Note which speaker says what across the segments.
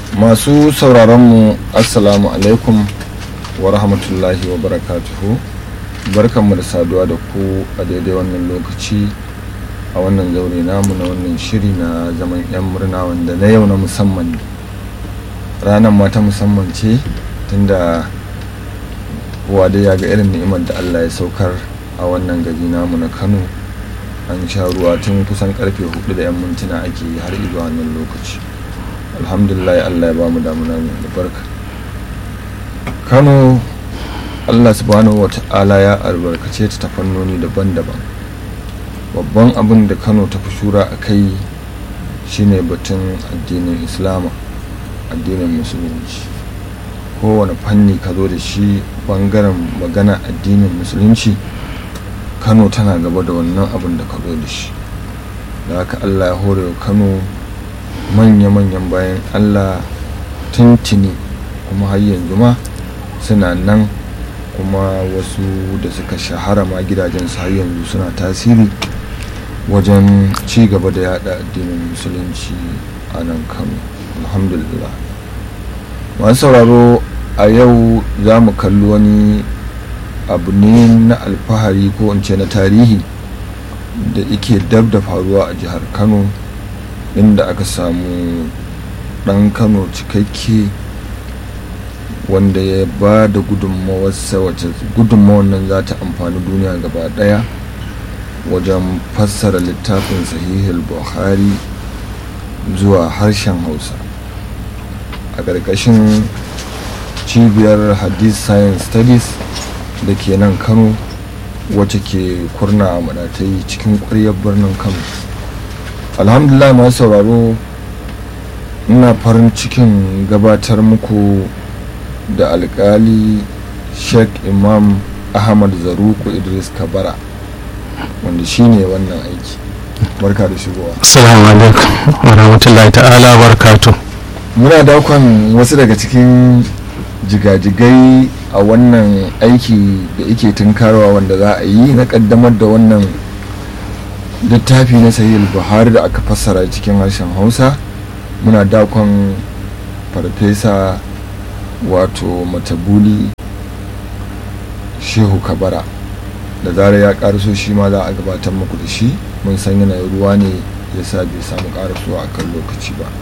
Speaker 1: masu sauraronmu assalamu alaikum wa rahmatullahi wa barakatuhu barkanmu da saduwa da ku a daidai wannan lokaci a wannan zaure namu na wannan shiri na zaman 'yan murna wanda na yau na musamman ne ranar ma ta musamman ce tunda kowa dai ya ga irin ni'imar da allah ya saukar a wannan gari namu na kano an sha ruwa tun kusan karfe hudu da 'yan mintuna ake yi har zuwa wannan lokaci alhamdulillah allah ya ba mu damuna mai albarka kano allah subhanahu wa ta'ala ya albarkace ta ta fannoni daban-daban babban abin da kano ta fi shura a kai shine batun addinin islama addinin musulunci kowane fanni ka zo da shi bangaren magana addinin musulunci kano tana gaba da wannan abin da ka zo da shi da haka allah ya hore wa kano manya-manyan bayan allah tuntuni kuma har yanzu ma suna nan kuma wasu da suka shahara ma gidajensu har yanzu suna tasiri wajen ci gaba da yada addinin musulunci a nan kano alhamdulillah masu sauraro a yau za mu kalli wani abu ne na alfahari ko in ce na tarihi da ike dab da faruwa a jihar kano inda aka samu ɗan kano cikakke wanda ya ba da gudunmawarsa wacce gudunmawar nan za ta amfani duniya gaba ɗaya wajen fassara littafin sahihul buhari zuwa harshen hausa a ƙarƙashin cibiyar hadith science studies da ke nan kano wacce ke kurna a madatai cikin ƙwaryar birnin kano alhamdulillah masu sauraro ina farin cikin gabatar muku da alkali sheikh imam ahmad zaruku idris kabara wanda shine wannan aiki barka da shigowa
Speaker 2: assalamu alaikum wa rahmatullahi ta'ala barkatu
Speaker 1: muna dakon wasu daga cikin jigajigai a wannan aiki da ike tunkarwa wanda za a yi na kaddamar da wannan littafi na sahih buhari da aka fassara cikin harshen hausa muna dakon farfesa wato matabuli shehu kabara da zara ya karaso shi ma za a gabatar muku da shi mun san yanayin ruwa ne ya sa bai samu karasowa a kan lokaci ba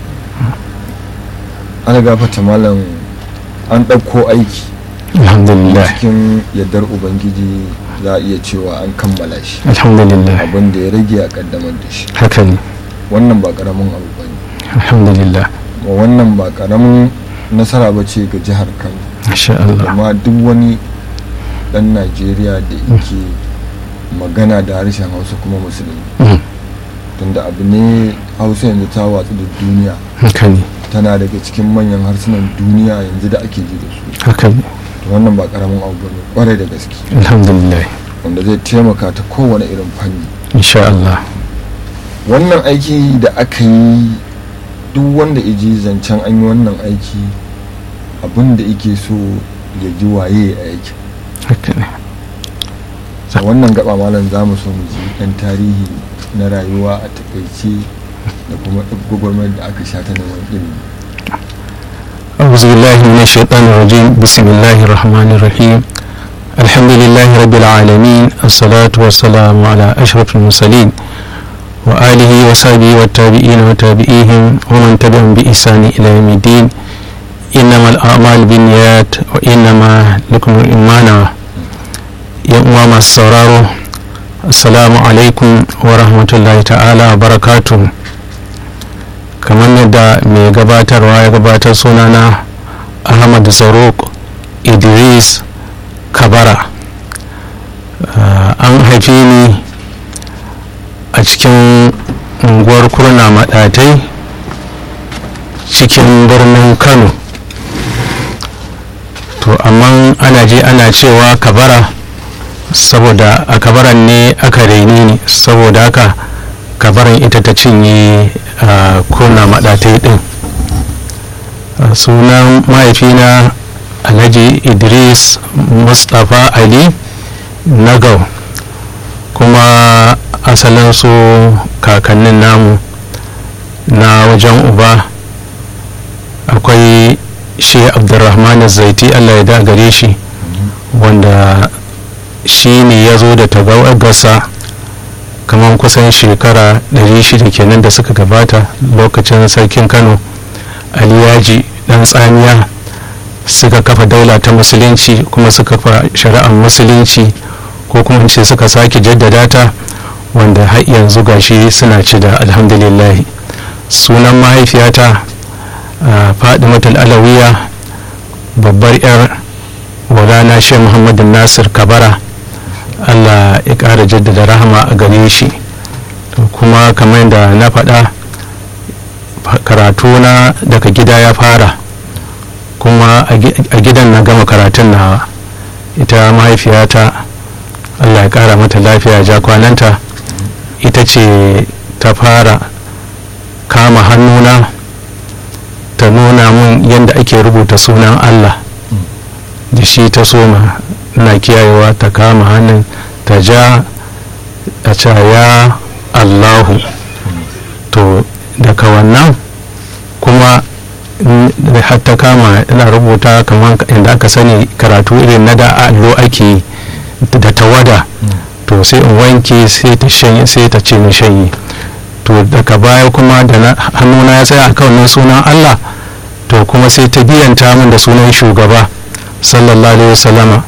Speaker 1: ana gafata malam an ɗauko aiki
Speaker 2: alhamdulillah
Speaker 1: cikin yardar ubangiji za a iya cewa an kammala shi
Speaker 2: alhamdulillah
Speaker 1: abin da ya rage a kaddamar da shi
Speaker 2: haka ne
Speaker 1: wannan ba karamin abu ba ne
Speaker 2: alhamdulillah
Speaker 1: wannan ba karamin nasara ba ce ga jihar kano
Speaker 2: masha Allah
Speaker 1: amma duk wani dan najeriya da yake magana da harshen hausa kuma musulmi
Speaker 2: Mm,
Speaker 1: tunda abu ne hausa yanzu ta watsu da duniya
Speaker 2: haka ne
Speaker 1: tana daga cikin manyan harsunan duniya yanzu da ake ji da su
Speaker 2: haka ne
Speaker 1: to wannan ba karamin abu bane kwarai da gaske
Speaker 2: alhamdulillah
Speaker 1: wanda zai taimaka ta kowane irin fanni
Speaker 2: insha Allah
Speaker 1: wannan aiki da aka yi duk wanda iji zancen an yi wannan aiki abin da ike so ya ji waye a aiki
Speaker 2: haka ne
Speaker 1: a wannan gaba malam za mu so mu ji ɗan tarihi na rayuwa a takaice da kuma gwagwarmayar da aka sha ta neman ilimi
Speaker 2: أعوذ بالله من الشيطان الرجيم بسم الله الرحمن الرحيم الحمد لله رب العالمين الصلاة والسلام على أشرف المرسلين وآله وصحبه والتابعين وتابعيهم ومن تبعهم بإحسان إلى يوم الدين إنما الأعمال بالنيات وإنما لكم الإيمان يوم ما السرار السلام عليكم ورحمة الله تعالى وبركاته kamar yadda mai gabatarwa ya gabatar sunana ahmad zaruk idris kabara Uh, an haife ni a cikin unguwar kurna maɗatai cikin birnin kano to amma ana je ana cewa kabara saboda a kabaran ne aka raini ni saboda haka kabaran ita ta cinye a kurna maɗatai ɗin Uh, sunan mahaifina alhaji idris mustapha ali nagau kuma asalin su kakannin namu na wajen uba a akwai shi abdurrahman zaiti allah ya da gare shi wanda shi ne ya zo da tawagarsa kamar kusan shekara 600 kenan da suka gabata lokacin sarkin kano aliyaji dan tsamiya suka kafa daula ta musulunci kuma suka kafa shari'ar musulunci ko kuma ce suka sake jaddada ta wanda har yanzu gashi suna ci da alhamdulillahi sunan mahaifiyata fadimatul alawiya babbar yar walana shi muhammadu nasir kabara allah ya ƙara jaddada rahama a gare shi kuma kamar da na faɗa karatu na daga gida ya fara kuma a gidan na gama karatun nawa ita mahaifiyata allah ya ƙara mata lafiya ja kwananta ita ce ta fara kama hannuna ta nuna mun yadda ake rubuta sunan allah da shi ta soma na kiyayewa ta kama hannun ta ja a ya allahu to daga wannan kuma har ta kama ina rubuta kamar inda aka sani karatu irin na da allo ake da tawada to sai in wanke sai ta shanye sai ta ce ni shanye to daga baya kuma da hannuna ya tsaya akan sunan allah to kuma sai ta biyanta min da sunan shugaba sallallahu alaihi wasallama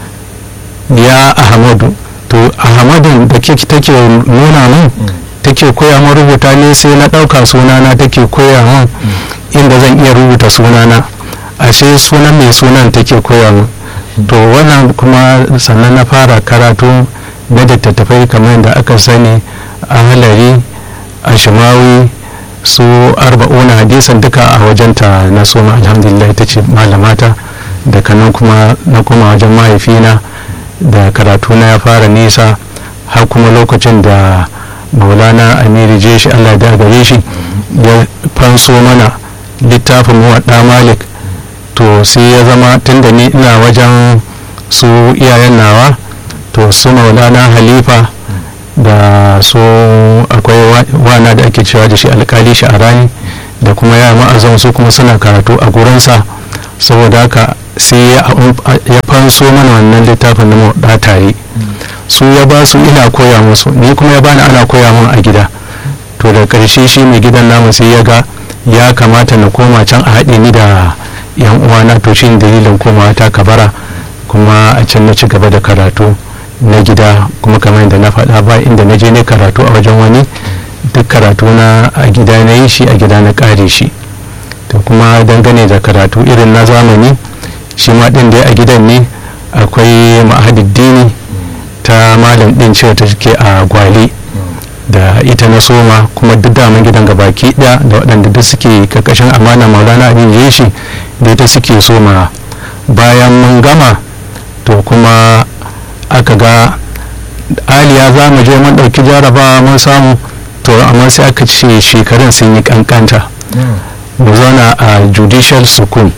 Speaker 2: ya ahmadu to ahmadun da take nuna min take koya min rubuta ne sai na ɗauka sunana take koya min inda zan iya rubuta sunana ashe sunan mai sunan take koya min to wannan kuma sannan na fara karatu na littattafai kamar da aka sani a halari a shimawi su arba'una hadisan duka a wajenta na soma alhamdulillah ita ce malamata daga nan kuma na kuma wajen mahaifina da karatu na ya fara nisa har kuma lokacin da maulana amiri jeshi allah da gare shi ya fanso mana littafin muwadda malik to sai ya zama tunda ni ina wajen su iyayen nawa to su maulana halifa da su akwai wana da ake cewa da shi alkali sha'arani da kuma ya ma'azan su kuma suna karatu a gurinsa saboda haka sai ya fanso mana wannan littafin na maɗa tare su ya ba su ina koya musu ni kuma ya bani ana koya min a gida to da ƙarshe shi mai gidan namu sai ya ga ya kamata na koma can a haɗe ni da yan uwana to shi dalilin komawa ta kabara kuma a can na ci gaba da karatu na gida kuma kamar yadda na faɗa ba inda na je ne karatu a wajen wani duk karatu na a gida na yi shi a gida na ƙare shi to kuma dangane da karatu irin na zamani shi ma ɗin dai a gidan ne akwai ma'ahadiddini ta malam ɗin cewa ta ke a gwale da ita na soma kuma duk daman gidan gabaki ɗaya da waɗanda duk suke karkashin amana maulana abin yeshi da ita suke soma bayan mun gama to kuma aka ga aliya za mu je mun ɗauki jarabawa mun samu to amma sai aka ce shekarun sun yi kankanta mu zauna a judicial school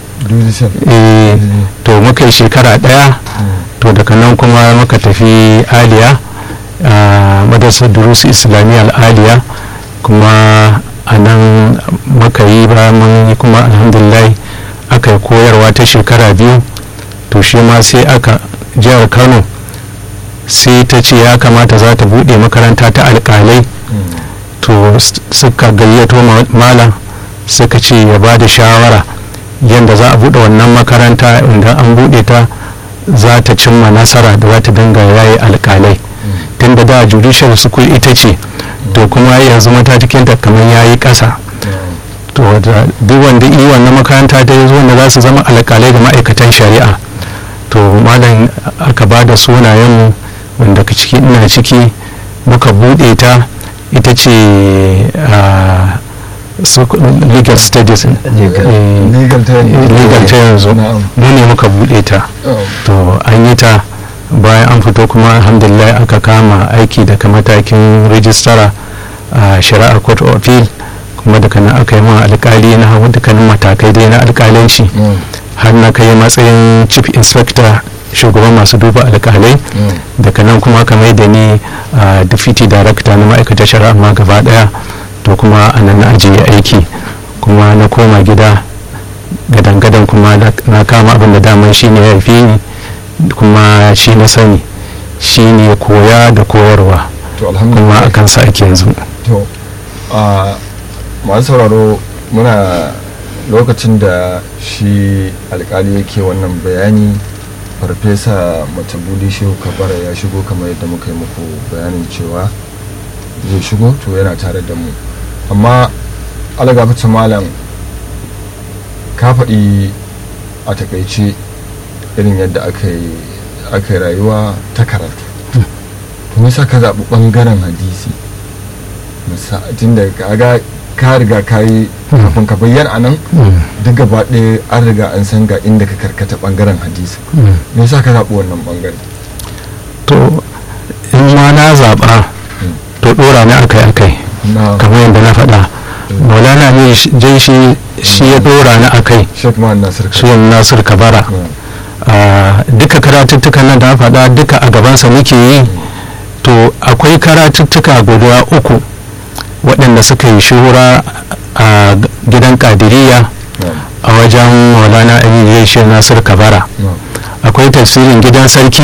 Speaker 2: to muka yi shekara ɗaya to daga nan kuma muka tafi aliya a madrasar durusu islamiyya aliya kuma a nan muka yi ba mun yi kuma alhamdulillah aka yi koyarwa ta shekara biyu to shi ma sai aka jihar kano sai ta ce ya kamata za ta buɗe makaranta ta alƙalai to suka gayyato malam suka ce ya ba da shawara yadda za a buɗe wannan makaranta inda an buɗe ta za ta cimma nasara da za ta dinga yayi alƙalai tun da da judicial school ita ce to kuma yanzu matakin ta kamar yayi ƙasa to duk wanda yi wannan makaranta ta yanzu wanda za su zama alƙalai da ma'aikatan shari'a to malam aka ba da sunayenmu wanda ciki ina ciki muka buɗe ta ita ce legal studies legal ta yanzu mu ne muka buɗe ta to an yi ta bayan an fito kuma alhamdulillah aka kama aiki daga matakin rijistara a shari'ar court of appeal kuma daga nan aka yi ma alkali na dukkanin matakai dai na alkalanci har na kai matsayin chief inspector shugaban masu duba alkalai daga nan kuma aka mai da ni a deputy director na ma'aikatar shari'a ma gaba daya to kuma a nan na ajiye aiki kuma na koma gida gadan-gadan kuma na kama abin da daman shi ne ya fi ni kuma shi na sani shi ne koya da koyarwa kuma a kansa ake yanzu
Speaker 1: to a masu sauraro muna lokacin da shi alkali yake wannan bayani farfesa matabuli shehu kabara ya shigo kamar yadda muka yi muku bayanin cewa zai shigo to yana tare da mu amma alagafacin malam ka faɗi a takaice irin yadda aka yi rayuwa ta karatu to nisa ka zaɓi ɓangaren hadisi tun da ka riga ka yi kafin ka bayyana nan duk gaba ɗaya an riga an san ga inda ka karkata ɓangaren hadisi me yasa ka zaɓi wannan ɓangare
Speaker 2: to in ma na zaɓa to ɗora ni akai akai kamar yadda na faɗa maulana ne jai shi shi ya ɗora ni akai shi nasir kabara duka karatuttukan nan da na faɗa duka a gabansa muke yi to akwai karatuttuka guda uku waɗanda suka yi shuhura a gidan kadiriya a wajen maulana ali shi nasir kabara akwai tafsirin gidan sarki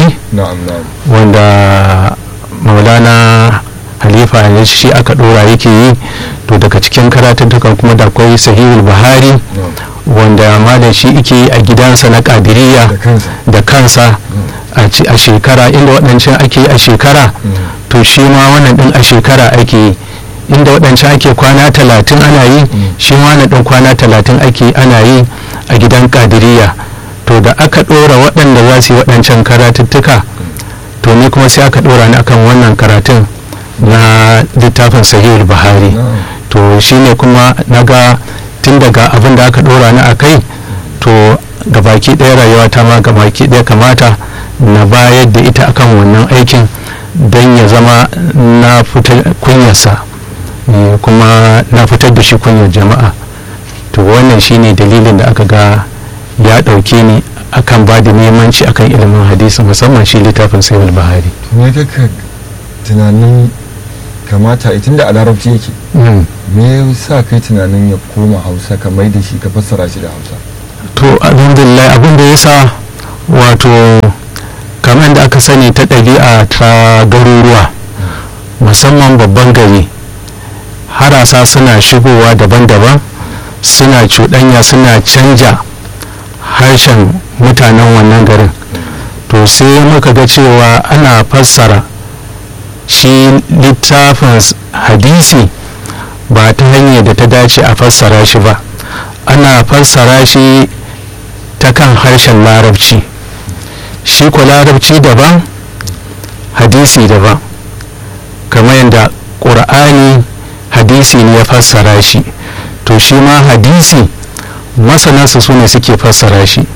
Speaker 2: wanda maulana halifa ne shi aka ɗora yake yi to daga cikin karatuttukan kuma da akwai sahihul buhari wanda malam shi ike yi a gidansa na kadiriya da kansa a shekara inda waɗancan ake yi a shekara to shi ma wannan ɗin a shekara ake yi inda waɗancan ake kwana talatin ana yi shi ma wannan ɗin kwana talatin ake ana yi a gidan kadiriya to da aka ɗora waɗanda za su yi waɗancan karatuttuka to ni kuma sai aka ɗora ni akan wannan karatun na littafin sahihul buhari to shine kuma na ga tun daga abin da aka ɗora ni a kai to gabaki ɗaya rayuwa ta ma gabaki ɗaya kamata na bayar da ita akan wannan aikin don ya zama na fitar kunyarsa kuma na fitar da shi kunyar jama'a to wannan shine dalilin da aka ga ya ɗauke ni akan ba da nemanci akan ilimin hadisi musamman shi littafin sayar bahari
Speaker 1: me kaka tunanin kamata itin da a larabci yake me sa kai tunanin ya koma hausa ka mai da shi ka fassara shi da hausa
Speaker 2: to alhamdulillah abin da ya sa wato kamar da aka sani ta ɗabi'a ta garuruwa musamman babban gari harasa suna shigowa daban-daban suna cuɗanya suna canja harshen mutanen wannan garin to sai muka ga cewa ana fassara shi littafin hadisi ba ta hanyar da ta dace a fassara shi ba ana fassara shi ta kan harshen larabci shi ko larabci daban hadisi daban kamar yadda ƙur'ani hadisi ne ya fassara shi to shi ma hadisi masanansa su ne suke fassara shi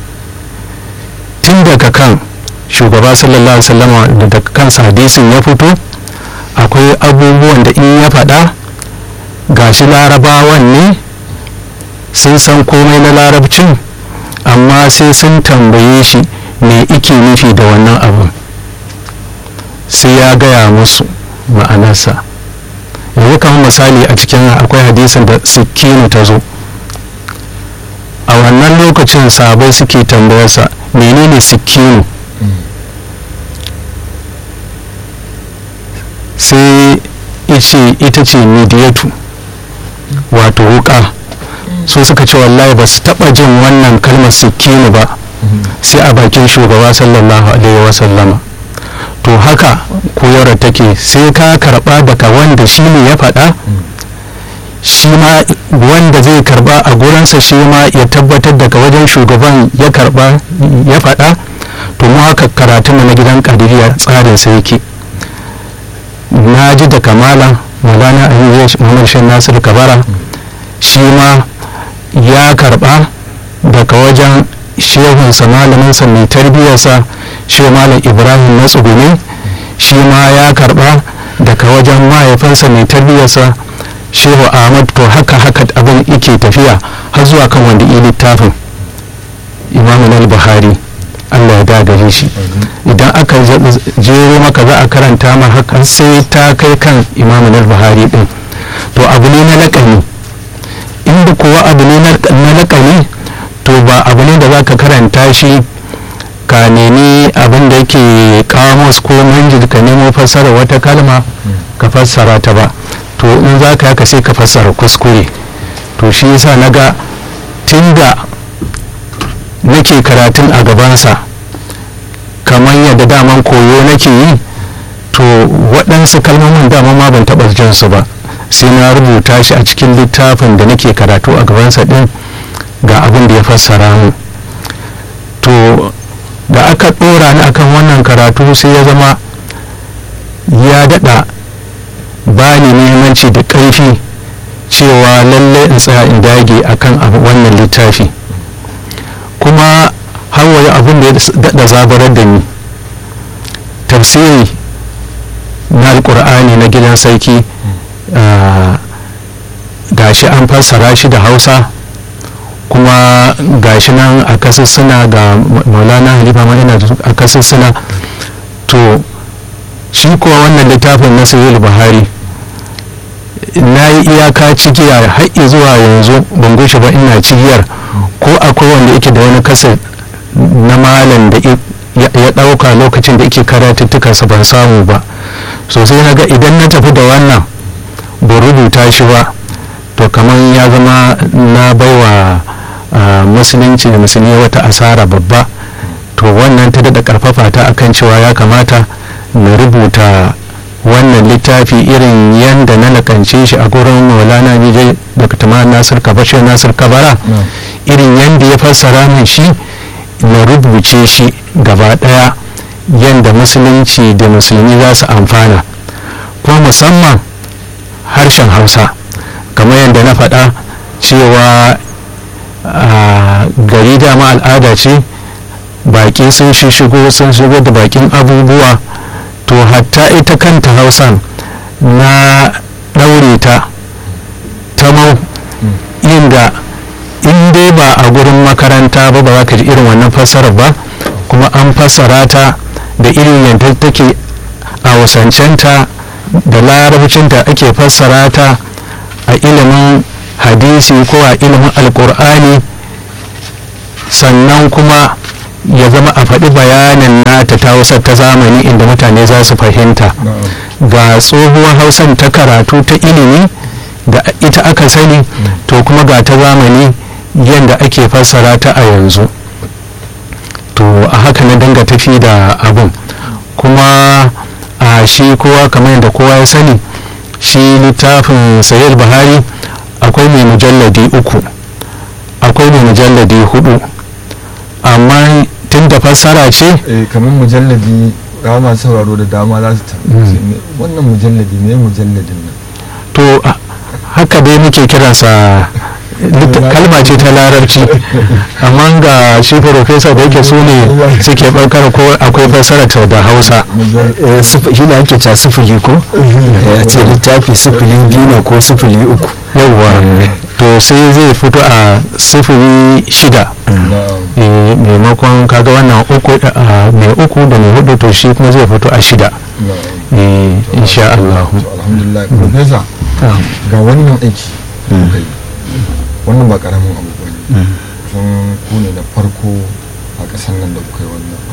Speaker 2: tun daga kan shugaba sallallahu alaihi wasallama da daga kansa hadisin ya fito akwai abubuwan da in ya faɗa gashi larabawan ne sun san komai na larabcin amma sai sun tambaye shi me ike nufi da wannan abin sai ya gaya musu ma'anarsa yanzu kamar misali a cikin akwai hadisin da sikkinu ta zo a wannan lokacin sabai suke tambayarsa menene sikkinu sai ice ita ce midiyatu wato wuka so suka ce wallahi ba su taba jin wannan kalmar sikkinu ba sai a bakin shugaba sallallahu alaihi wasallama to haka koyarwa take sai ka karba daga wanda shi ne ya faɗa shi ma wanda zai karba a gurinsa shi ma ya tabbatar daga wajen shugaban ya karba ya faɗa to mu haka karatun na gidan kadiriya tsarin sa yake na ji da kamala mulana aliyu muhammad shan nasir kabara shi ma ya karba daga wajen shehunsa malaminsa mai tarbiyyarsa shi malam ibrahim na tsugune shi ma ya karba daga wajen mahaifinsa mai tarbiyyarsa shehu ahmad to haka haka abin yake tafiya har zuwa kan wanda yi littafin imamu al-buhari allah ya dagare shi idan aka jero maka za a karanta ma haka sai ta kai kan imamu al-buhari din to abu ne na lakani inda kuwa abu ne na lakani to za ka karanta shi ka nemi abin da yake kamus ko manjid ka nemo fassara wata kalma ka fassara ta ba to in za ka yaka sai ka fassara kuskure to shi yasa na ga tun da nake karatun a gabansa kamar yadda daman koyo nake yi to waɗansu kalmomin dama ma ban taɓa jin su ba sai na rubuta shi a cikin littafin da nake karatu a gabansa ɗin ga abin da ya fassara mu to da aka ɗora ni akan wannan karatu sai ya zama ya daɗa ba ni muhimmanci da ƙarfi cewa lallai in tsaya in dage akan wannan littafi kuma hawaye abin da ya daɗa zabarar da ni tafsiri na alkur'ani na gidan sarki gashi an fassara shi da hausa kuma gashi nan a kasussuna ga maulana halifa ma yana a kasussuna to shi kuwa wannan littafin na sahih buhari na yi iyaka cigiya har zuwa yanzu ban gushe ba ina cigiyar ko akwai wanda yake da wani kasar na malam da ya ɗauka lokacin da yake karatuttukansa ban samu ba sosai na ga idan na tafi da wannan ba rubuta shi ba to kamar ya zama na baiwa musulunci da musulmi wata asara babba to wannan ta daɗa ƙarfafa ta akan cewa ya kamata na rubuta wannan littafi irin yadda na nakance shi a gurin maulana nijai da katama nasir kabashe nasir kabara irin yadda ya fassara min shi na rubuce shi gaba ɗaya yadda musulunci da musulmi za su amfana kuma musamman harshen hausa kamar yadda na faɗa cewa gari dama al'ada ce baƙi sun shigo sun shigo da baƙin abubuwa to hatta ita kanta hausan na ɗaure ta tamau inda in dai ba a gurin makaranta ba ba za ka ji irin wannan fassarar ba kuma an fassara ta da irin yadda take a wasancenta da larabcinta ake fassara ta a ilimin hadisi ko a ilimin alkur'ani sannan kuma ya zama a faɗi bayanin nata ta wasa ta zamani inda mutane za su fahimta ga tsohuwar hausan ta karatu ta ilimi da ita aka sani to kuma ga ta zamani yadda ake fassara ta a yanzu to a haka na dinga tafi da abun kuma a shi kowa kamar yadda kowa ya sani shi littafin sayar buhari akwai mai mujalladi uku akwai mai mujalladi hudu amma tun da fassara ce
Speaker 1: kamar mujalladi ga masu sauraro da dama za su tambaye wannan mujalladi ne mujalladin nan
Speaker 2: to haka dai muke kiransa kalma ce ta larabci amma ga shi profesa da yake su ne suke ɓarkar ko akwai fassara ta da hausa
Speaker 3: shi ne ake ta sufuri ko a ce littafi sufuri biyu ne ko sufuri uku
Speaker 2: yawwa to sai zai fito a sufuri shida maimakon kaga wannan uku mai uku da mai hudu to shi kuma zai fito a shida insha Allah
Speaker 1: alhamdulillah profesa ga wannan aiki wannan ba karamin abu ba ne sun ku ne na farko a ƙasar nan da kuka yi wannan abu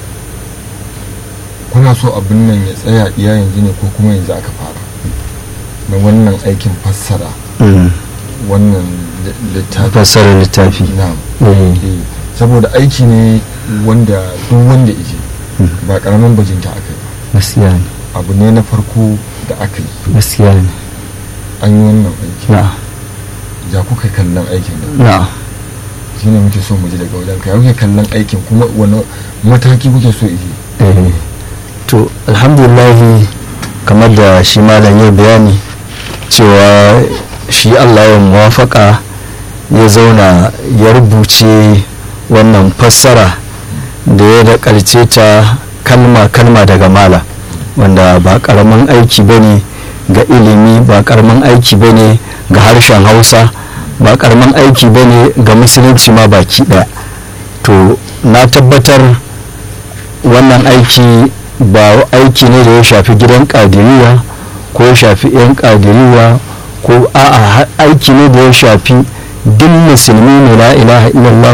Speaker 1: kuna so abin nan ya tsaya iya yanzu ne ko kuma yanzu aka fara na wannan aikin fassara wannan littafi
Speaker 3: fassara littafi
Speaker 1: na saboda aiki ne wanda duk wanda ije ba karamin bajinta aka yi
Speaker 3: gaskiya ne
Speaker 1: abu ne na farko da aka yi
Speaker 3: gaskiya ne
Speaker 1: an yi wannan aiki
Speaker 3: na
Speaker 1: ya kuka kallon aikin nan
Speaker 3: na
Speaker 1: shi ne muke so mu ji daga wajen ka ya kuke kallon aikin kuma wani mataki kuke so ije
Speaker 3: eh to alhamdulillah kamar da shi malam ya bayani cewa shi Allah ya muwafaka ya zauna ya rubuce wannan fassara da ya da ƙarce ta kalma-kalma daga mala wanda ba ƙaramin aiki ba ne ga ilimi ba ƙaramin aiki ba ne ga harshen hausa ba ƙaramin aiki ba ne ga musulunci ma baki ɗaya to na tabbatar wannan aiki ba aiki ne da ya shafi gidan ƙadiriya ko ya shafi 'yan ƙadiriya ko a'a aiki ne da ya shafi duk musulmi ne la ilaha illallah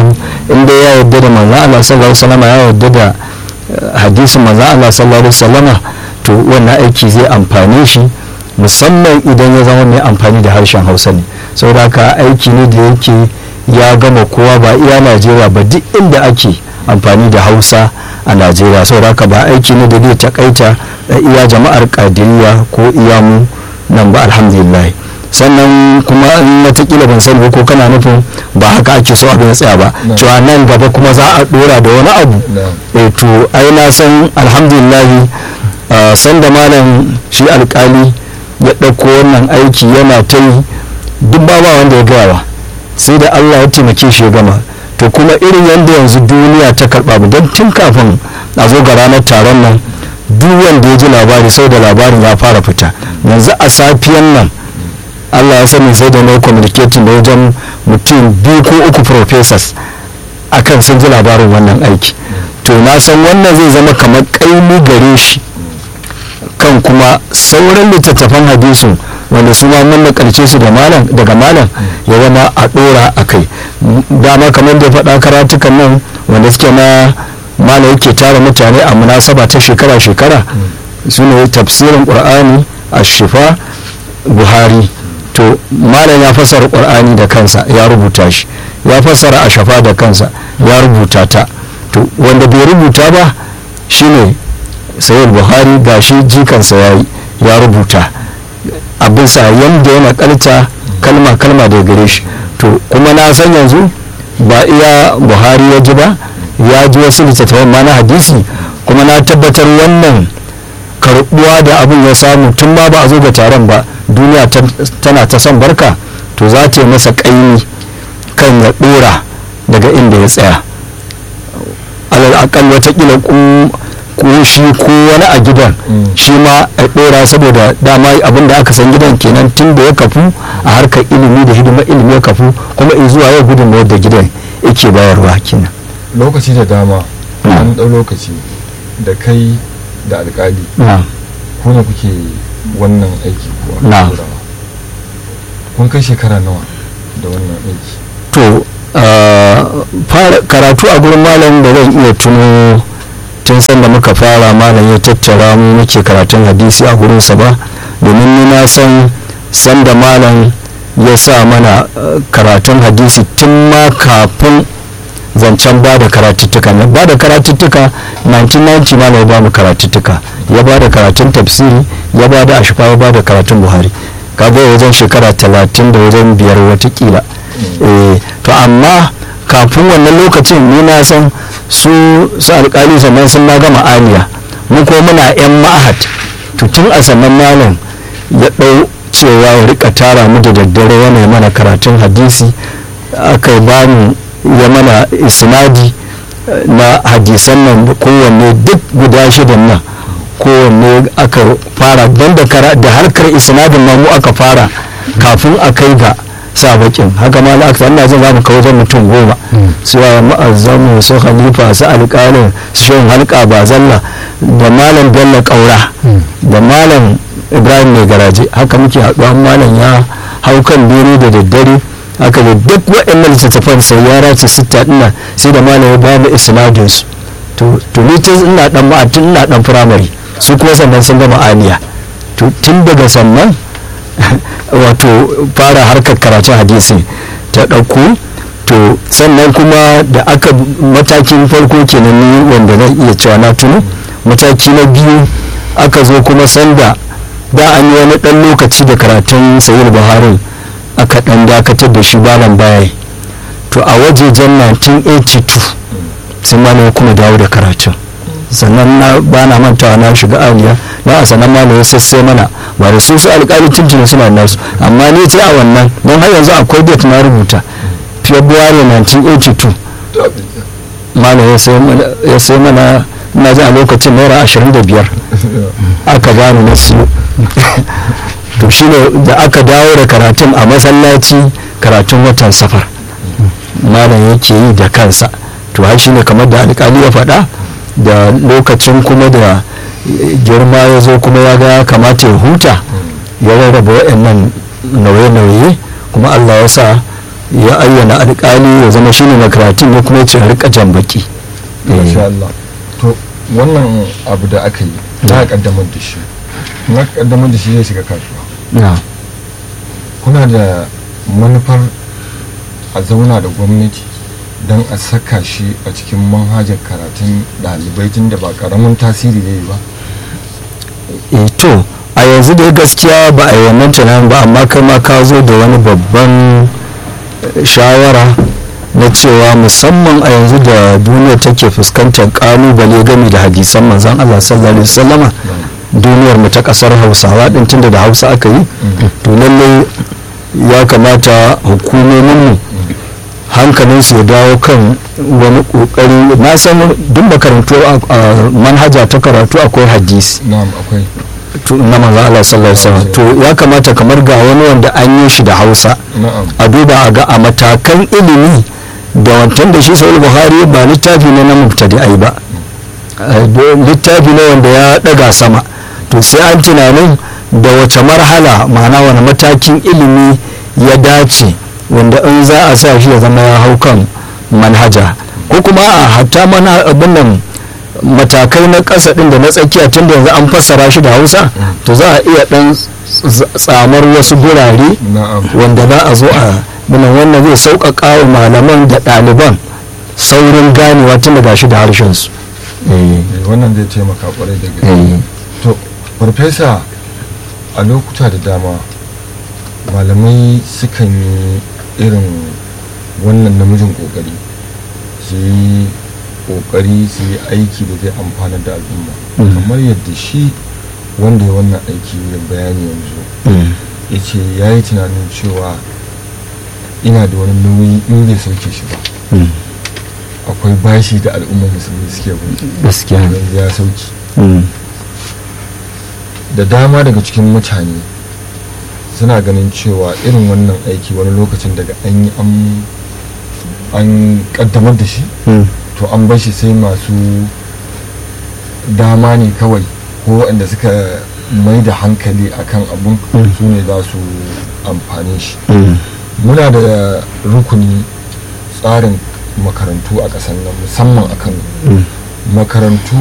Speaker 3: inda ya yarda da manzon Allah sallallahu alaihi wasallama ya yarda da hadisin manzon Allah sallallahu alaihi wasallama to wannan aiki zai amfane shi musamman idan ya zama mai amfani da harshen hausa ne saboda haka aiki ne da yake ya gama kowa ba iya najeriya ba duk inda ake amfani da hausa a najeriya saboda haka ba aiki ne da zai takaita iya jama'ar kadiriya ko iya mu nan ba alhamdulillah sannan kuma in watakila ban sani ko kana nufin ba haka ake so abin ya tsaya ba cewa nan gaba kuma za a dora da wani abu to ai na san alhamdulillah sanda malam shi alkali ya ɗauko wannan aiki yana ta yi duk ba wanda ya gawa sai da allah ya taimake shi ya gama to kuma irin yadda yanzu duniya ta karɓa mu don tun kafin a zo ga ranar taron nan duk wanda ya ji labari sai da labarin ya fara fita yanzu a safiyan nan allah ya sani sai da na communicating da wajen mutum biyu ko uku professors akan sun ji labarin wannan aiki to na san wannan zai zama kamar ƙaimi gare shi kan kuma sauran littattafan hadisin wanda su ma mun nakalce su daga malam ya zama a dora a kai dama kamar da faɗa karatukan nan wanda suke na malam yake tara mutane a munasaba ta shekara-shekara su ne tafsirin ƙur'ani a shifa buhari to malam ya fassara ƙur'ani da kansa ya rubuta shi ya fassara a shafa da kansa ya rubuta ta to wanda bai rubuta ba shine sayar buhari ga shi jikansa ya ya rubuta a bisa yadda ya nakalta kalma kalma da gare shi to kuma na san yanzu ba iya buhari ya ji ba ya ji wasu littattafan ma na hadisi kuma na tabbatar wannan karbuwa da abin ya samu tun ma ba a zo ga taron ba duniya tana ta son barka to za ta yi masa kaini kan ya dora daga inda ya tsaya alal akal watakila ko shi ko wani a gidan shi ma a dora saboda dama abin da aka san gidan kenan tun da ya kafu a harkar ilimi da hidimar ilimi ya kafu kuma in zuwa yau gudun da gidan yake bayarwa kenan
Speaker 1: lokaci da dama an ɗau lokaci da kai da alkali ko ne kuke wannan aiki kuwa kun kai shekara nawa da wannan aiki
Speaker 3: to fara karatu a gurin malam da zan iya tuno tun sanda muka fara malam ya tattara mu muke karatun hadisi a gurinsa ba domin ni na san sanda malam ya sa mana karatun hadisi tun ma kafin zancen ba da karatuttuka ne ba da karatuttuka 1990 malam ya ba mu karatuttuka ya ba da karatun tafsiri ya ba da ashfa ya ba da karatun buhari kaga wajen shekara talatin da wajen biyar watakila to amma kafin wannan lokacin ni na san su su alkali sannan sun na gama aliya mu ko muna yan ma'ahad to tun a sannan malam ya ɗau cewa ya rika tara mu da daddare yana mana karatun hadisi aka ba mu ya mana isnadi na hadisan nan kowanne duk guda shidan nan kowanne aka fara don da harkar isnadin ma mu aka fara kafin a kai ga sa bakin haka ma na aka ina jin za mu kawo wajen mutum goma su wa ma'azzamu su khalifa su alƙalin su shan halka ba zalla da malam bello ƙaura da malam ibrahim mai garaje haka muke haɗuwa malam ya hau kan bene da daddare haka da duk waɗannan littattafan sai ya race sitta ɗina sai da malam ya bamu isnadin su to ni tun ina dan ma'atin ina dan firamare su kuma sannan sun gama aliya to tun daga sannan wato fara harkar karatun hadisi ta ɗauko to sannan kuma da aka matakin farko kenan ni wanda na iya cewa na tuno mataki na biyu aka zo kuma sanda da an yi wani ɗan lokaci da karatun sayar buhari aka ɗan dakatar da shi balan baya to a wajejen 1982 sai ma kuma dawo da karatun sannan na ba na mantawa na shiga aliya na a sannan ma ya sassai mana ba da su su alƙali tuntuni suna nasu amma ne ce a wannan don har yanzu akwai date na rubuta february 1982 malam ya sai mana na ji a lokacin naira 25 aka bani na siyo to shine da aka dawo da karatun a masallaci karatun watan safar malam yake yi da kansa to har shine kamar da alƙali ya faɗa da lokacin kuma da girma ya zo kuma ya ga kamata ya huta ya rarraba waɗannan nauye-nauye kuma allah ya sa ya ayyana alƙali ya zama shine makaratun ne kuma ya ce a rika jan baki
Speaker 1: masha Allah to wannan abu da aka yi za a kaddamar da shi na kaddamar da shi zai shiga kasuwa
Speaker 3: na
Speaker 1: kuna da manufar a zauna da gwamnati don a saka shi a cikin manhajar karatun ɗalibai tun da ba ƙaramin tasiri zai yi ba
Speaker 3: e to a yanzu dai gaskiya ba a yi wannan tunanin ba amma kai ma ka zo da wani babban eh, shawara na cewa musamman a yanzu da duniya take fuskantar kalubale game da hadisan manzon Allah sallallahu alaihi wasallama duniyar mu ta kasar Hausawa din tunda da Hausa aka yi to lalle ya kamata hukumomin mu hankalin su ya dawo kan wani kokari na san duk makarantu a a manhaja ta karatu akwai hadisi
Speaker 1: na'am akwai
Speaker 3: to- na manzo Allah sallallahu alaihi wasallam to ya kamata kamar ga wani wanda an yi shi da Hausa
Speaker 1: na'am
Speaker 3: a duba a ga a matakan ilimi da wancan da shi sahih buhari ba littafi ne na mubtadi'ai ba Eh, do- littafi ne wanda ya daga sama to sai an tunanin da wace marhala ma'ana wani matakin ilimi ya dace wanda in za a sa shi ya zama ya hau kan manhaja ko kuma a hatta mana abin nan matakai na ƙasa ɗin da na tsakiya tun da yanzu an fassara shi da hausa to za a iya ɗan ts- tsamar wasu gurare
Speaker 1: na'am
Speaker 3: wanda za a zo a mana wannan zai sauƙaƙa wa malaman da ɗaliban saurin ganewa tun da gashi da harshensu
Speaker 1: Eh, wannan zai taimaka kwarai da gaske to farfesa a lokuta da dama malamai sukan yi irin wannan namijin kokari su yi kokari su yi aiki da zai amfana da al'umma
Speaker 3: Mhm.
Speaker 1: kamar yadda shi wanda ya wannan aiki ya bayani yanzu ya ce ya yi tunanin cewa ina da wani nauyi in bai sauke shi ba akwai bashi da al'ummar musulmi suke bin
Speaker 3: gaskiya ne.
Speaker 1: yanzu ya sauki
Speaker 3: Mm.
Speaker 1: da dama daga cikin mutane suna ganin cewa irin wannan aiki wani lokacin daga an yi an- an kaddamar da shi
Speaker 3: Mm.
Speaker 1: to an bar shi sai masu dama ne kawai ko waɗanda suka mai da hankali akan abun
Speaker 3: Mm.
Speaker 1: su ne za su amfani shi
Speaker 3: Mm.
Speaker 1: muna da rukuni tsarin makarantu a ƙasar nan musamman a kano
Speaker 3: Mm.
Speaker 1: makarantu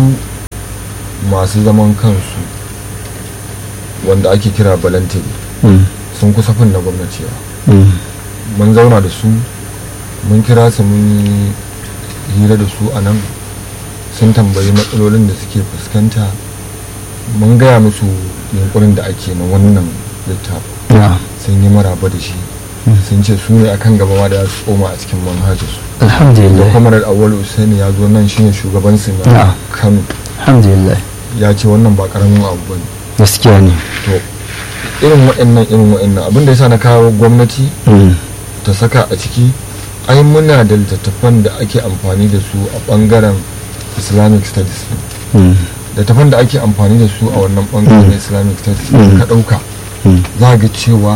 Speaker 1: masu zaman kansu wanda ake kira balantiri
Speaker 3: Mm.
Speaker 1: sun kusa fin na gwamnati yawa
Speaker 3: Mm.
Speaker 1: mun zauna da su mun kira su mun yi hira da su a nan sun tambayi matsalolin da suke fuskanta mun gaya musu yunkurin da ake na wannan littafin
Speaker 3: Yeah.
Speaker 1: sun yi maraba da shi sun ce su ne akan gaba ma da za su tsoma a cikin manhajarsu da
Speaker 3: alhamdulillah
Speaker 1: kwamarar awal usaini ya zo nan shine shugabansu na
Speaker 3: Na'am.
Speaker 1: kano
Speaker 3: alhamdulillah
Speaker 1: ya ce wannan ba karamin abu bane
Speaker 3: gaskiya ne
Speaker 1: to irin waɗannan irin waɗannan abin da yasa na kawo gwamnati
Speaker 3: Mm.
Speaker 1: ta saka a ciki ai muna da littattafan da ake amfani da su a ɓangaren islamic studies
Speaker 3: Mm.
Speaker 1: littattafan da ake amfani da su a wannan ɓangaren na islamic studies
Speaker 3: Mm.
Speaker 1: ka ɗauka
Speaker 3: Mm.
Speaker 1: za ga cewa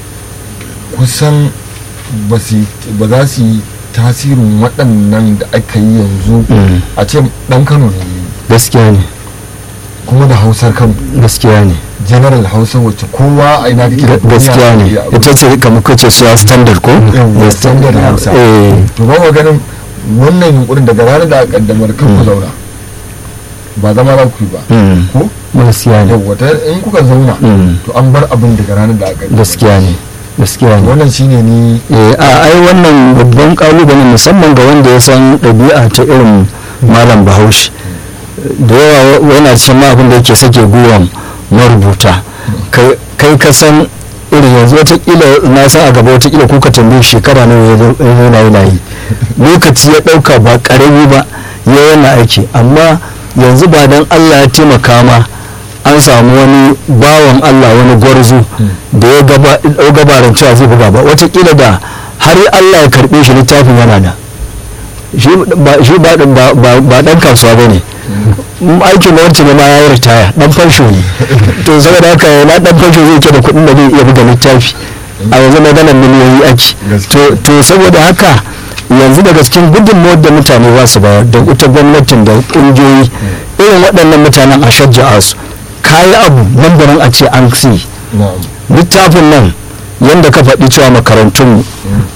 Speaker 1: kusan ba su- ba za su yi tasirin waɗannan da aka yi yanzu
Speaker 3: Mm.
Speaker 1: a ce ɗan kano ne ya yi,
Speaker 3: gaskiya ne
Speaker 1: kuma da hausar kano
Speaker 3: gaskiya ne
Speaker 1: general hausa wacce kowa a ina kake
Speaker 3: Ga- gaskiya ne ita ce kamar kace cewa standard ko
Speaker 1: Yawwa, standard hausa.
Speaker 3: eh
Speaker 1: to ba mu ganin wannan yunkurin daga ranar da aka kaddamar kan ku zauna ba zama za ku yi ba
Speaker 3: Mm.
Speaker 1: ko
Speaker 3: gaskiya ne
Speaker 1: yawwa ta in kuka zauna
Speaker 3: Mm.
Speaker 1: to an bar abin daga ranar da aka kaddamar
Speaker 3: gaskiya ne gaskiya ne
Speaker 1: wannan shine ni
Speaker 3: Eh, a ai wannan babban kalubale musamman ga wanda ya san ɗabi'a ta irin malam bahaushe da yawa wa- yana cikin ma abin da yake sake gwiwan marubuta kai kai ka san irin yanzu watakila na san a gaba watakila ko ka tambaye shekara nawa ya zo- ya zauna yana yi lokaci ya ɗauka ba ƙarami ba ya yana aiki amma yanzu ba dan allah ya taimaka ma an samu wani bawan allah wani gwarzo da ya gaba ɗau gabaran cewa zai buga ba watakila da har allah ya karɓe shi littafin yana da shi ba shi ba ba- ba- ba dan kasuwa ba ne aikin wancan ne ma ya yi ritaya dan fansho ne to saboda haka na dan fansho zai ke da kuɗin da zai iya buga littafi a yanzu maganar miliyoyi ake
Speaker 1: Gaskiya.
Speaker 3: to to saboda haka yanzu daga cikin gudunmawar da mutane ba su bayar da ita gwamnatin da ƙungiyoyi irin waɗannan mutanen a shajja'a su kayi abu nan da nan a ce an si
Speaker 1: na'am
Speaker 3: littafin nan yadda ka faɗi cewa makarantun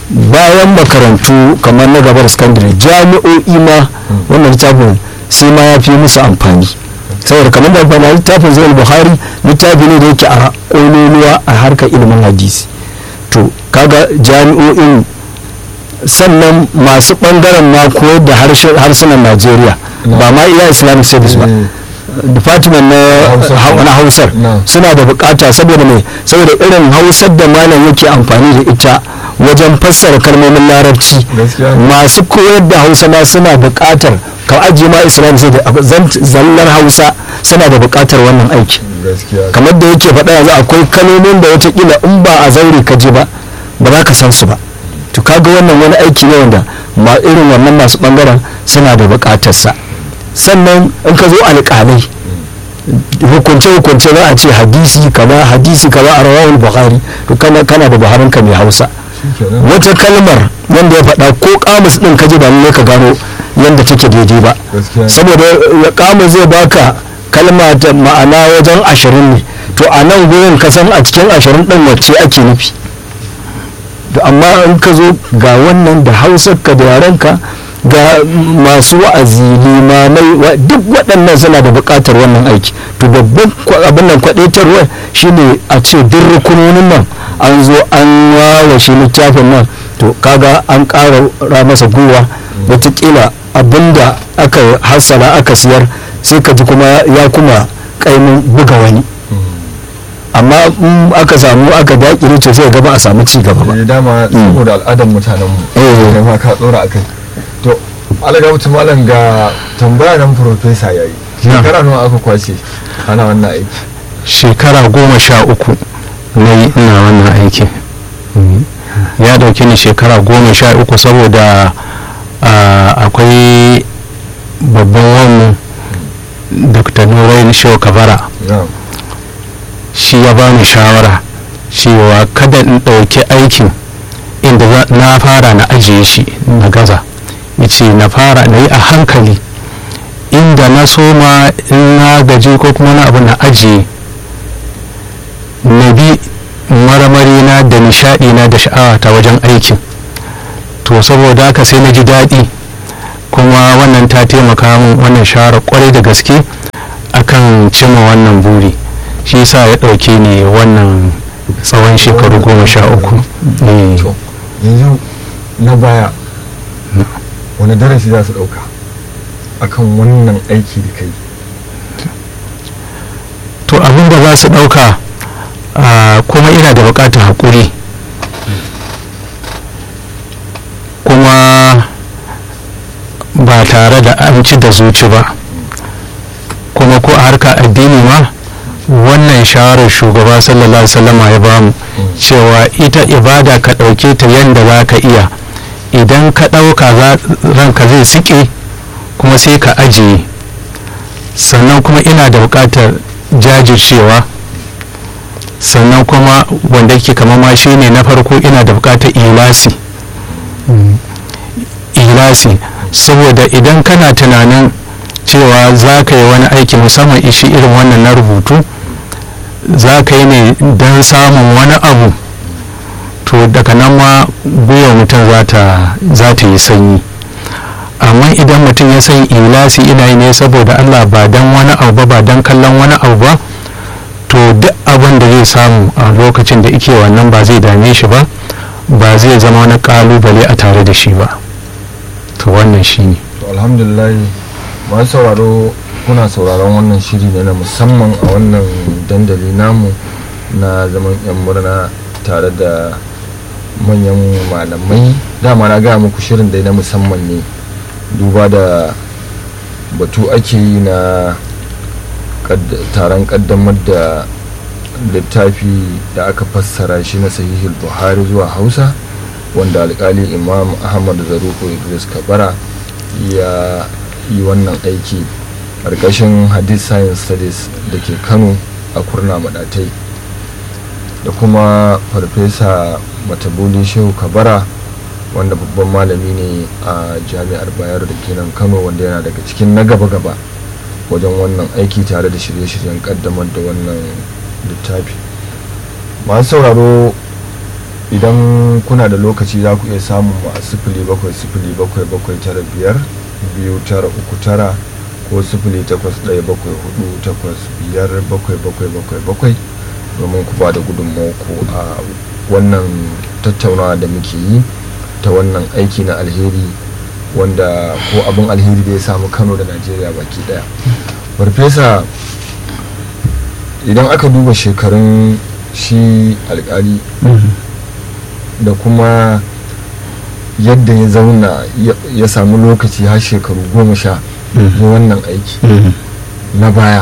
Speaker 3: bayan makarantu kamar na gabar sakandare jami'o'i ma wannan littafin sai ma ya fi musu amfani saboda kamar da amfani littafin zai buhari littafi ne da yake a ƙololuwa a harkar ilimin hadisi to kaga jami'o'in sannan masu ɓangaren ma koyar da harsunan najeriya ba ma iya islamic studies ba department na hausar suna da bukata saboda mai saboda irin hausar da malam yake amfani da ita wajen fassara kalmomin larabci masu koyar da hausa ma suna bukatar ka ajiye ma islam sai da zallar hausa suna da bukatar wannan aiki kamar da yake faɗa yanzu akwai kalmomin da watakila in ba a zaure ka je ba ba za ka san su ba to kaga wannan wani aiki ne wanda ma irin wannan masu bangaren suna da bukatarsa sannan in ka zo alƙalai hukunce hukunce za a ce hadisi kaza hadisi kaza a rawahul bukhari to kana kana da buharin ka mai hausa wata kalmar wanda ya faɗa ko kamus din ka ji ba ne ka gano yadda take daidai ba saboda kamus zai baka kalma ta ma'ana wajen ashirin ne to a nan gurin ka san a cikin ashirin din wacce ake nufi amma in ka zo ga wannan da hausar ka da yarenka ga masu wa'azi limamai duk waɗannan suna da buƙatar wannan aiki to babban abin nan kwaɗaitarwa shine a ce duk rukunonin nan an zo an wawashe littafin nan to kaga an ƙara ra masa gwiwa wataƙila abinda aka hassala aka siyar sai ka ji kuma ya kuma ƙaimin buga wani amma in aka samu aka daƙire to sai gaba a samu ci gaba ba
Speaker 1: dama saboda al'adar mutanen mu kai ma ka tsora akai to alaga mutum malam ga tambaya nan profesa yayi shekara nawa aka kwace ana wannan aiki
Speaker 2: shekara goma sha uku na yi ina wannan aiki ya dauke ni shekara goma sha uku saboda akwai babban wannan dr nurain shehu kabara shi ya bani shawara cewa kada in ɗauki aikin inda na fara na ajiye shi na gaza ce na fara na yi a hankali inda na soma in na gaji ko kuma na abu na ajiye na bi marmari na da nishadi na da sha'awa ta wajen aikin to saboda haka sai na ji daɗi kuma wannan ta taimaka min wannan shawara kwarai da gaske akan cimma wannan buri shi sa ya ɗauke ni wannan tsawon shekaru goma sha uku
Speaker 1: yanzu na baya wani darasi za su ɗauka akan wannan aiki da kai
Speaker 2: to abin da za su ɗauka kuma ina da buƙatar haƙuri kuma ba tare da an ci da zuci ba kuma ko a harka addini ma wannan shawarar shugaba sallallahu alaihi wasallama ya bamu cewa ita ibada ka ɗauke ta yadda za ka iya idan ka ɗauka ranka zai sike kuma sai ka ajiye sannan kuma ina da buƙatar jajircewa sannan kuma wanda yake kama ma shi ne na farko ina da buƙatar ilasi ilasi saboda idan kana tunanin cewa za ka yi wani aiki musamman ishi irin wannan na rubutu za ka yi ne don samun wani abu to daga nan ma gwiwa mutum za ta yi sanyi amma idan mutum ya san ilasi ina yi ne saboda allah ba don wani abu ba ba don kallon wani abu ba to duk abin da zai samu a lokacin da ike wannan ba zai dame shi ba ba zai zama wani kalubale a tare da shi ba to wannan shi ne
Speaker 1: alhamdulillah masu sauraro kuna sauraron wannan shiri ne na musamman a wannan dandali namu na zaman yan murna tare da manyan malamai dama na gaya muku shirin dai na musamman ne duba da batu ake yi na taron kaddamar da littafi da aka fassara shi na sahihul buhari zuwa hausa wanda alkali imam ahmad zaruku idris kabara ya yi wannan aiki ƙarƙashin hadith science studies da ke kano a kurna madatai da kuma farfesa matabuli shehu kabara wanda babban malami ne a jami'ar bayar da ke nan kano wanda yana daga cikin na gaba-gaba wajen wannan aiki tare da shirye-shiryen kaddamar da wannan littafi masu sauraro idan kuna da lokaci za ku iya samun mu a sifili bakwai sifili bakwai bakwai tara biyar biyu tara uku tara ko sifili takwas ɗaya bakwai hudu takwas biyar bakwai bakwai bakwai bakwai domin ku ba da gudunmawarku a wannan tattaunawa da muke yi ta wannan aiki na alheri wanda ko abin alheri da ya samu kano da najeriya baki daya farfesa idan aka duba shekarun shi alkali da kuma yadda ya zauna ya samu lokaci har shekaru goma sha na wannan aiki na baya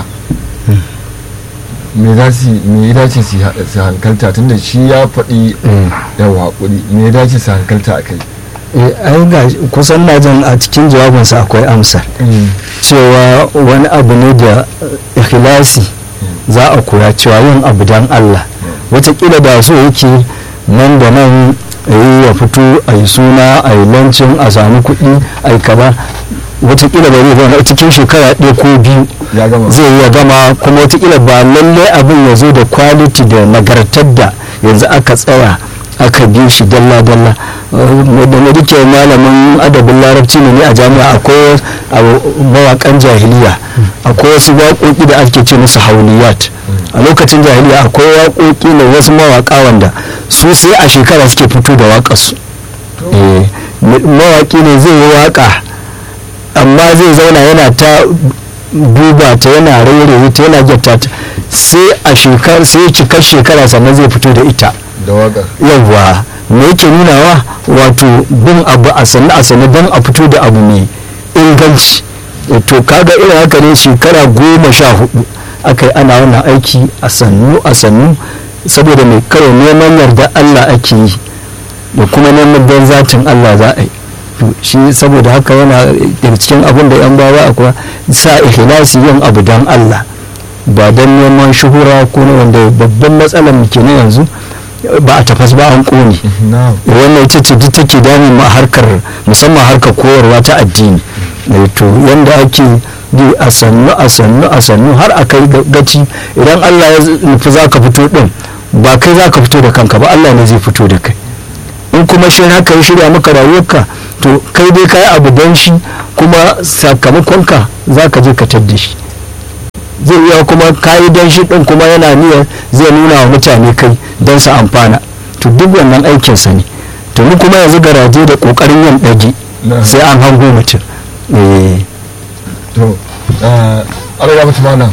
Speaker 1: me za su me ya dace su hankalta tunda shi ya faɗi yawa haƙuri me ya dace su hankalta a kai
Speaker 3: ai ga kusan na jin a cikin jawabinsa akwai amsar cewa wani abu ne da ikhlasi za a koya cewa yin abu don Allah watakila da so yake nan da nan yi ya fito a yi suna a yi lancin a sami kuɗi a yi kaza watakila ba zai zama cikin shekara ɗaya ko biyu zai iya gama kuma watakila ba lallai abin ya zo da kwaliti da nagartar da yanzu aka tsaya aka bi shi dalla-dalla da na rike malamin adabin larabci ne a jami'a akwai mawakan jahiliya akwai wasu waƙoƙi da ake ce musu hauliyat a lokacin jahiliya akwai waƙoƙi na wasu mawaƙa wanda su sai a shekara suke fito da waƙarsu mawaƙi ne zai yi waƙa amma zai zauna yana ta duba ta yana rairaye ta yana gyarta ta sai a shekara sai cikar shekara sannan zai fito da ita
Speaker 1: da waƙar
Speaker 3: yawwa me yake nunawa wato bin abu a sannu a sannu don a fito da abu mai inganci to kaga irin haka ne shekara goma sha hudu aka yi ana wannan aiki a sannu a sannu saboda mai kawai neman yarda allah ake yi da kuma neman don zatin allah za a yi shi saboda haka yana daga cikin abin da yan bawa akwai sa ikhlasi yin abu don allah ba don neman shuhura ko wanda babban matsalar mu kenan yanzu ba a tafas ba an kone wannan ita ce duk take damun ma harkar musamman harkar koyarwa ta addini to yanda ake bi a sannu a sannu a sannu har a kai gaci idan Allah ya nufi za ka fito din ba kai za ka fito da kanka ba Allah ne zai fito da kai in kuma shi haka ya shirya maka rayuwarka to kai dai ka yi abu don shi kuma sakamakonka za ka je ka tadda shi zai iya kuma kayi don shi din kuma yana niyyar zai nuna wa mutane kai don su amfana to duk wannan aikinsa ne to mu kuma yanzu garaje da kokarin yin ɗage sai an hango mutum
Speaker 1: to alaga mutum mana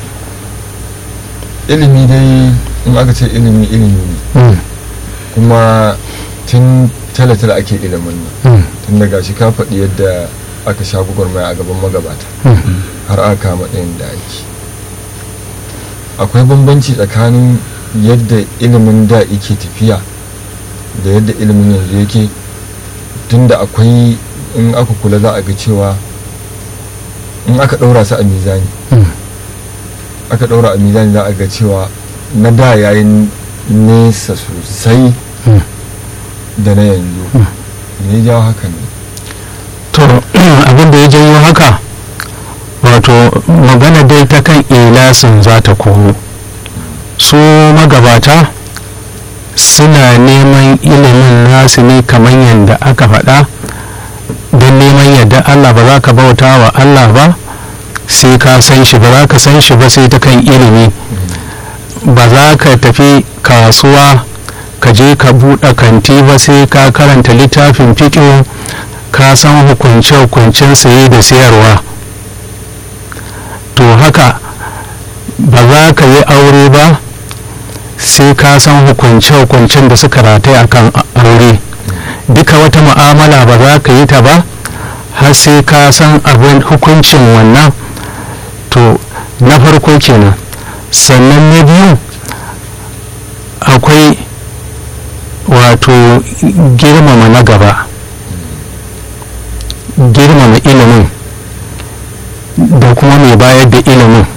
Speaker 1: ilimi dai in aka ce ilimi ilimi ne kuma tun tale-tale ake ilimin nan tun daga shi ka faɗi yadda aka sha gwagwarmaya a gaban magabata har aka kama ɗayan da ake akwai bambanci tsakanin yadda ilimin da yake tafiya da yadda ilimin yanzu yake tunda akwai in aka kula za a ga cewa in aka ɗaura su a mizani aka ɗaura a mizani za a ga cewa na da yayin nesa sosai da na yanzu me ya jawo haka ne
Speaker 2: to abin da ya janyo haka wato magana dai ta kan ilasin za ta komo su magabata suna neman ilimin nasu ne kamar yadda aka faɗa don neman yadda allah ba za ka bauta wa allah ba sai ka san shi ba za ka san shi ba sai ta kan ilimi ba za ka tafi kasuwa ka je ka buɗe kanti ba sai ka karanta littafin fiƙo ka san hukunce-hukuncen saye da sayarwa to haka ba za ka yi aure ba sai ka san hukunce-hukuncen da suka rataya akan aure duka wata mu'amala ba za ka yi ta ba har sai ka san abin hukuncin wannan to na farko kenan sannan na biyu akwai wato girmama na gaba girmama ilimin da kuma mai bayar da ilimin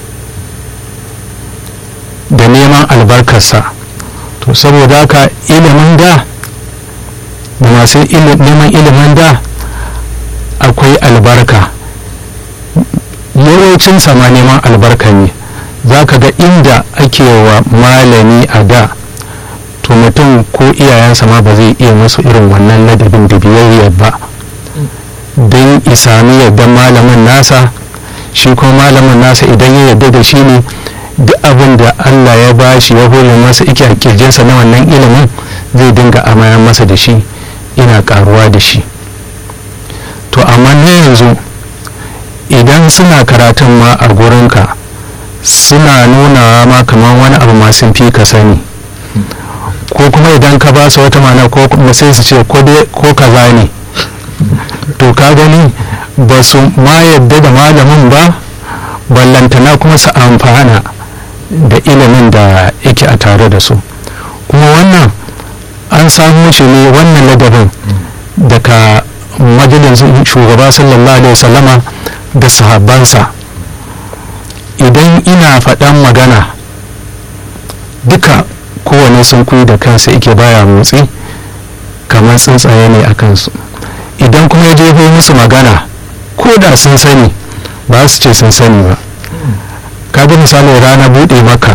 Speaker 2: da neman albarkarsa to saboda haka ilimin da da masu neman ilimin da akwai albarka yawancin sama neman albarka ne za ka ga inda ake wa malami a da to to mutum ko iyayensa ma ba zai iya musu irin wannan ladabin da biyayyar ba don isami yadda malamin nasa shi ko malamin nasa idan ya yarda da shi ne duk abin da allah ya ba shi ya hore masa ike a kirjinsa na wannan ilimin zai dinga amayan masa da shi ina karuwa da shi to amma na yanzu idan suna karatun ma a gurinka suna nunawa ma kamar wani abu masu fi ka sani ko kuma idan ka ba su wata mana ko kuma sai su ce ko kaza ne to ka gani ba su ma yadda da malamin ba ballantana kuma su amfana da ilimin da yake a tare da su kuma wannan an samu shi ne wannan ladabin daga majalisun shugaba sallallahu alaihi wasallama da sahabbansa idan ina faɗan magana duka kowane sun kuyi da kansa yake baya motsi kamar tsuntsaye ne a kansu idan kuma ya jefo musu magana ko da sun sani ba su ce sun sani ba ka ga misalin rana buɗe maka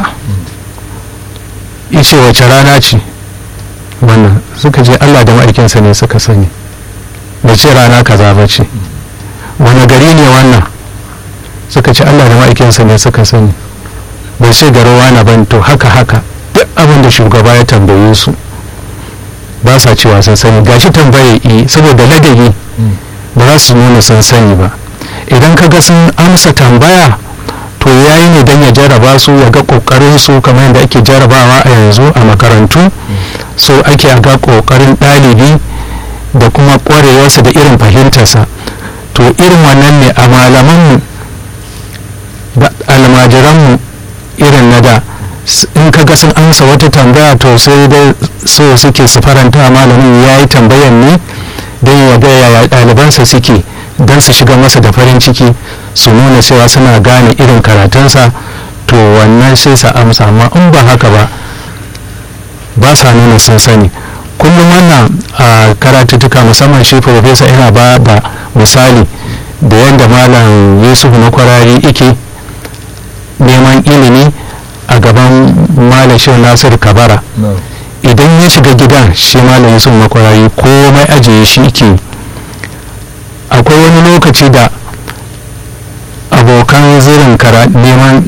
Speaker 2: ice wace rana ce wannan suka je allah da ma'aikinsa ne suka sani da ce rana kaza ba ce wani gari ne wannan suka ce allah da ma'aikinsa ne suka sani bai ce garowa na ban to haka haka duk abin da shugaba ya tambaye su ba sa cewa sun sani gashi tambaye yi saboda ladabi ba za su nuna sun sani ba idan ka ga sun amsa tambaya to yayi ne don ya jaraba su ya ga kokarin su kamar yadda ake jarabawa a yanzu a makarantu so ake ga kokarin ɗalibi da kuma ƙwarewarsa da irin fahimtarsa to irin wannan ne a malamanmu da almajiranmu irin na da in ka ga sun amsa wata tambaya to sai dai so suke su faranta malamin ya yi tambayan ne don ya ga yaya ɗalibansa suke don su shiga masa da farin ciki su nuna cewa suna gane irin karatunsa to wannan sai sa amsa amma in ba haka ba ba sa nuna sun sani kullum wannan a karatuttuka musamman shi profesa yana ba da misali da yadda malam yusuf na kwarari ike neman ilimi a gaban malam shi nasir kabara idan ya shiga gidan shi malam yusuf na kwarari komai ajiye shi ke akwai wani lokaci da abokan zirin neman